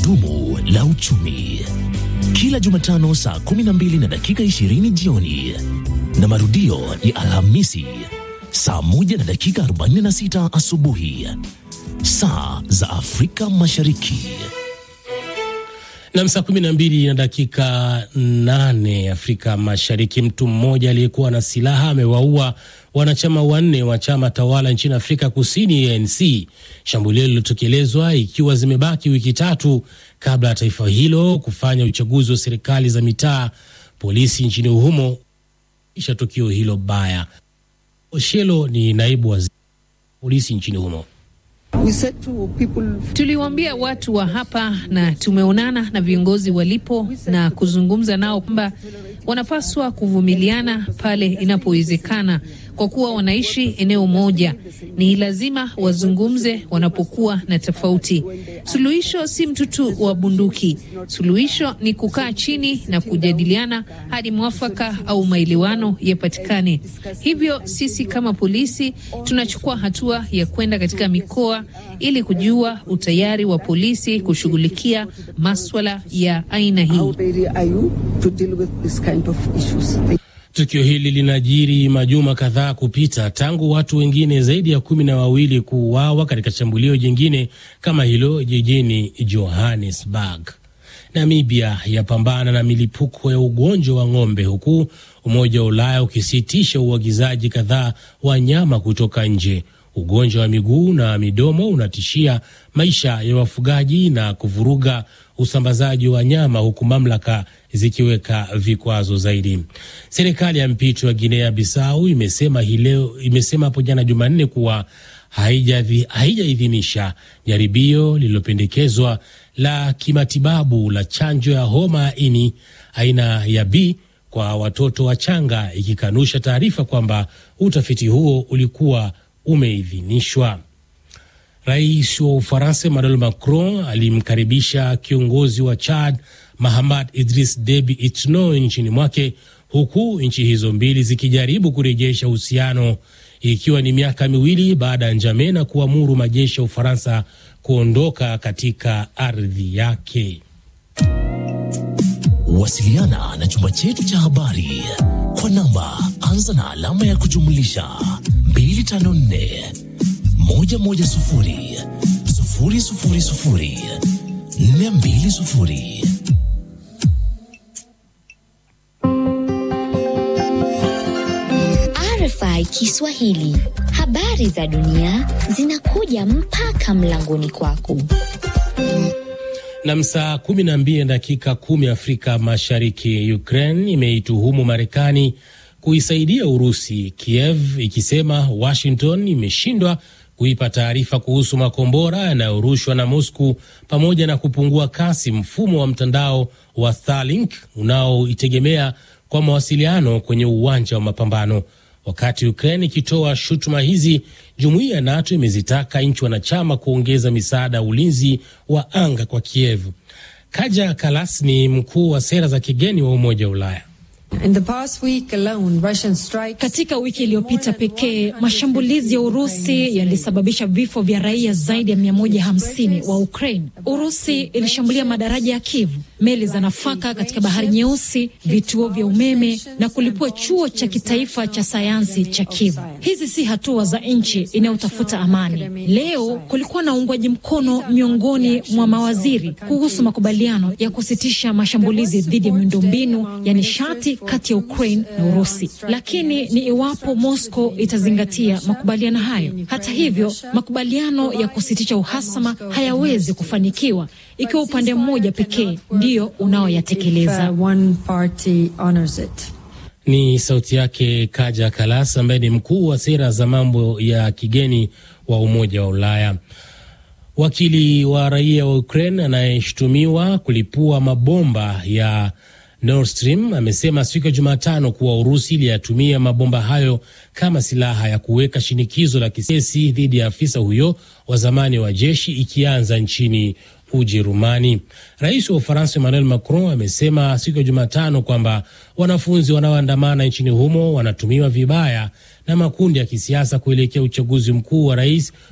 gurudumu la uchumi, kila Jumatano saa 12 na dakika 20 jioni na marudio ya Alhamisi saa 1 na dakika 46 asubuhi saa za Afrika Mashariki. Nam, saa kumi na mbili na dakika nane Afrika Mashariki. Mtu mmoja aliyekuwa na silaha amewaua wanachama wanne wa chama tawala nchini Afrika Kusini, ANC. Shambulio lililotekelezwa ikiwa zimebaki wiki tatu kabla ya taifa hilo kufanya uchaguzi wa serikali za mitaa. Polisi nchini humo isha tukio hilo baya. Oshelo ni naibu waziri polisi nchini humo. Tuliwaambia watu wa hapa na tumeonana na viongozi walipo na kuzungumza nao kwamba wanapaswa kuvumiliana pale inapowezekana, kwa kuwa wanaishi eneo moja. Ni lazima wazungumze wanapokuwa na tofauti. Suluhisho si mtutu wa bunduki. Suluhisho ni kukaa chini na kujadiliana hadi mwafaka au maelewano yapatikane. Hivyo sisi kama polisi tunachukua hatua ya kwenda katika mikoa ili kujua utayari wa polisi kushughulikia maswala ya aina hii. Tukio hili linajiri majuma kadhaa kupita tangu watu wengine zaidi ya kumi na wawili kuuawa katika shambulio jingine kama hilo jijini Johannesburg. Namibia yapambana na milipuko ya ugonjwa wa ng'ombe huku Umoja wa Ulaya ukisitisha uagizaji kadhaa wa nyama kutoka nje. Ugonjwa wa miguu na midomo unatishia maisha ya wafugaji na kuvuruga usambazaji wa nyama huku mamlaka zikiweka vikwazo zaidi. Serikali ya mpito ya Guinea Bissau imesema hii leo, imesema hapo jana Jumanne kuwa haijaidhinisha jaribio lililopendekezwa la kimatibabu la chanjo ya homa ya ini aina ya B kwa watoto wachanga, ikikanusha taarifa kwamba utafiti huo ulikuwa umeidhinishwa. Rais wa Ufaransa Emmanuel Macron alimkaribisha kiongozi wa Chad Mahamad Idris Deby Itno nchini mwake huku nchi hizo mbili zikijaribu kurejesha uhusiano ikiwa ni miaka miwili baada ya Njamena kuamuru majeshi ya Ufaransa kuondoka katika ardhi yake. Wasiliana na chumba chetu cha habari kwa namba anza na alama ya kujumlisha 254 110 000 420. RFI Kiswahili, habari za dunia zinakuja mpaka mlangoni kwako. Na saa kumi na mbili dakika kumi Afrika Mashariki. Ukraine imeituhumu Marekani kuisaidia Urusi, Kiev ikisema Washington imeshindwa kuipa taarifa kuhusu makombora yanayorushwa na Moscow pamoja na kupungua kasi mfumo wa mtandao wa Starlink unaoitegemea kwa mawasiliano kwenye uwanja wa mapambano. Wakati Ukraine ikitoa shutuma hizi, jumuiya ya NATO imezitaka nchi wanachama kuongeza misaada ya ulinzi wa anga kwa Kiev. Kaja Kalas ni mkuu wa sera za kigeni wa Umoja wa Ulaya. In the past week alone, Russian strikes... Katika wiki iliyopita pekee mashambulizi ya Urusi yalisababisha vifo vya raia zaidi ya 150 wa Ukraine. Urusi ilishambulia madaraja ya Kiev, meli za nafaka katika Bahari Nyeusi, vituo vya umeme na kulipua chuo cha kitaifa cha sayansi cha Kiev. Hizi si hatua za nchi inayotafuta amani. Leo kulikuwa na uungwaji mkono miongoni mwa mawaziri kuhusu makubaliano ya kusitisha mashambulizi dhidi ya miundombinu ya nishati kati ya Ukraine na Urusi, lakini ni iwapo Moscow itazingatia makubaliano hayo. Hata hivyo, makubaliano ya kusitisha uhasama hayawezi kufanikiwa ikiwa upande mmoja pekee ndio unaoyatekeleza. Ni sauti yake Kaja Kalas ambaye ni mkuu wa sera za mambo ya kigeni wa Umoja wa Ulaya. Wakili wa raia wa Ukraine anayeshutumiwa kulipua mabomba ya Nord Stream amesema siku ya Jumatano kuwa Urusi iliyatumia mabomba hayo kama silaha ya kuweka shinikizo la kisesi dhidi ya afisa huyo wa zamani wa jeshi ikianza nchini Ujerumani. Rais wa Ufaransa Emmanuel Macron amesema siku ya Jumatano kwamba wanafunzi wanaoandamana nchini humo wanatumiwa vibaya na makundi ya kisiasa kuelekea uchaguzi mkuu wa rais